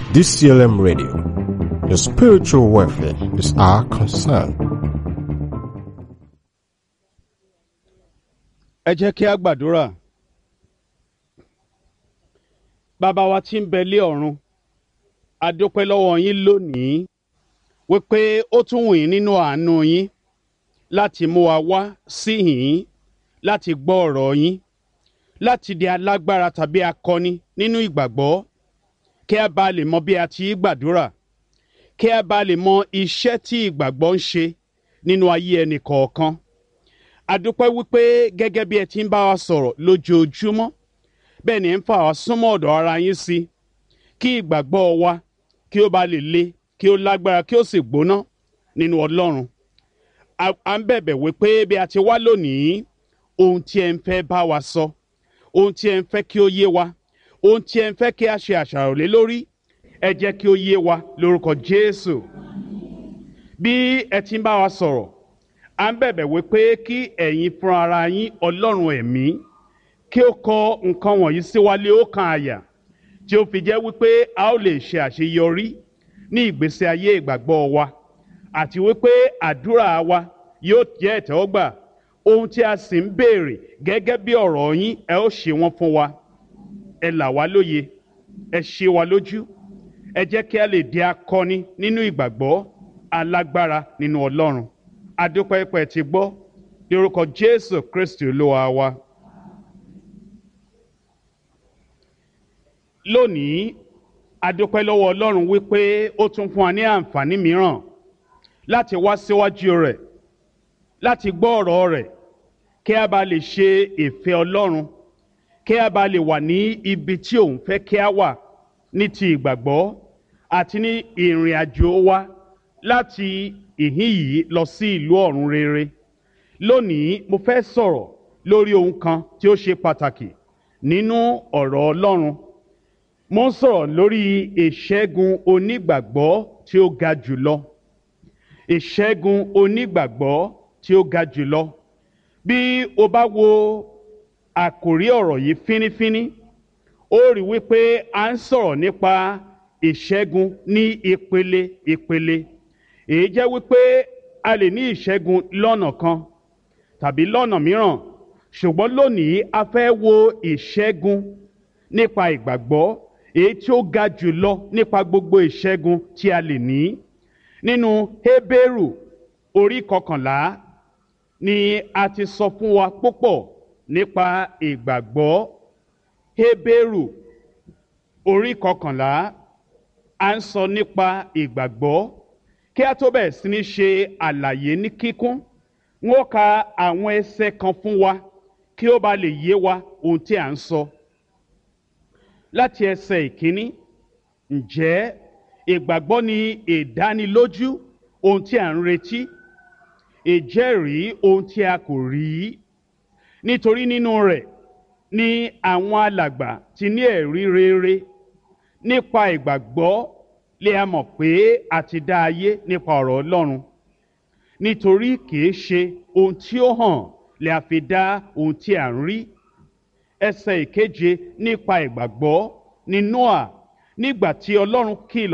DCLM Radio. Your spiritual welfare is our concern. ẹ jẹ́ kí a gbàdúrà bàbá wa tí ń bẹ lé ọ̀run a dúpẹ́ lọ́wọ́ yín lónìí wípé ó tún wù yín nínú àánú yín láti mú wa wá sí yín láti gbọ́ ọ̀rọ̀ yín láti di alágbára tàbí akọni nínú ìgbàgbọ́ kí a bá lè mọ bí a ti í gbàdúrà kí a bá lè mọ iṣẹ́ tí ìgbàgbọ́ ń ṣe nínú ayé ẹnì kọ̀ọ̀kan adúpẹ́ wípé gẹ́gẹ́ bí ẹ ti ń bá wa sọ̀rọ̀ lójoojúmọ́ bẹ́ẹ̀ ni ẹ ń fà wá súnmọ́ ọ̀dọ̀ ara yín sí kí ìgbàgbọ́ wa kí ó bá lè le kí ó lágbára kí ó sì gbóná nínú ọlọ́run à ń bẹ̀bẹ̀ wípé bí a ti wá lónìí ohun tí ẹ ń fẹ́ bá wa sọ ohun tí ẹ ń fẹ́ kí ó yé wa ohun tí ẹ ń fẹ́ kí a ṣe àṣàrò lé lórí ẹ jẹ́ kí ó yé wa lórúkọ Jésù bí ẹ ti ń bá wa sọ̀rọ̀ à ń bẹ̀bẹ̀ wípé kí ẹ̀yin fúnra ara yín ọlọ́run ẹ̀mí kí ó kọ nǹkan wọ̀nyí sí wa lé ọkàn àyà tí ó fi jẹ́ wípé a ó lè ṣe àṣeyọrí ní ìgbésí ayé ìgbàgbọ́ wa àti wípé àdúrà wa yóò jẹ́ ìtẹ́wọ́gbà ohun tí a sì ń béèrè gẹ́gẹ́ bí ọ̀rọ̀ yín ẹ ó ṣe wọ́n fún wa ẹ là wá lóye ẹ ṣe wa lójú ẹ jẹ́ kí a lè di akọni nínú ìgbàgbọ́ alágbára nínú ọlọ́run adúpẹ́ pẹ́ ti gbọ́ lórúkọ jésù kristi olúwa wa. lónìí adúpẹ́ lọ́wọ́ ọlọ́run wípé ó tún fún wa ní àǹfààní mìíràn láti wá síwájú rẹ̀ láti gbọ́ ọ̀rọ̀ rẹ̀ kí a bá lè ṣe ìfẹ́ ọlọ́run kí a bá lè wà ní ibi tí òun fẹ́ kí a wà ní ti ìgbàgbọ́ àti ní ìrìn àjò wa láti ìhín yìí lọ sí ìlú ọ̀run rere lónìí mo fẹ́ sọ̀rọ̀ lórí ohun kan tí ó ṣe pàtàkì nínú ọ̀rọ̀ ọlọ́run mo ń sọ̀rọ̀ lórí ìṣẹ́gun onígbàgbọ́ tí ó ga jùlọ ìṣẹ́gun onígbàgbọ́ tí ó ga jùlọ bí o bá wo àkòrí ọ̀rọ̀ yìí fínífíní ó rí wípé a ń sọ̀rọ̀ nípa ìṣẹ́gun ní ìpele ìpele èyí jẹ́ wípé a lè ní ìṣẹ́gun lọ́nà kan tàbí lọ́nà mìíràn ṣùgbọ́n lónìí a fẹ́ wo ìṣẹ́gun nípa ìgbàgbọ́ èyí tí ó ga jùlọ nípa gbogbo ìṣẹ́gun tí a lè ní nínú Hébérù orí kọkànlá ni a ti sọ fún wa púpọ̀ nípa ìgbàgbọ́ Hébérù orí kọkànlá a ń sọ nípa ìgbàgbọ́ kí a tó bẹ̀rẹ̀ sí ní ṣe àlàyé ní kíkún wọ́n ka àwọn ẹsẹ̀ kan fún wa kí ó bá lè yé wa ohun tí a ń sọ. láti ẹsẹ̀ ìkíní ǹjẹ́ ìgbàgbọ́ ni ìdánilójú ohun tí a ń retí ìjẹ́rìí ohun tí a kò rí nítorí nínú rẹ̀ ni àwọn alàgbà ti ní ẹ̀rí rere nípa ìgbàgbọ́ lè a mọ̀ pé a ti dá ayé nípa ọ̀rọ̀ Ọlọ́run nítorí kìí ṣe ohun tí ó hàn lè a fi dá ohun tí a ń rí ẹsẹ̀ ìkeje nípa ìgbàgbọ́ ní Nóà nígbà tí Ọlọ́run kìlọ̀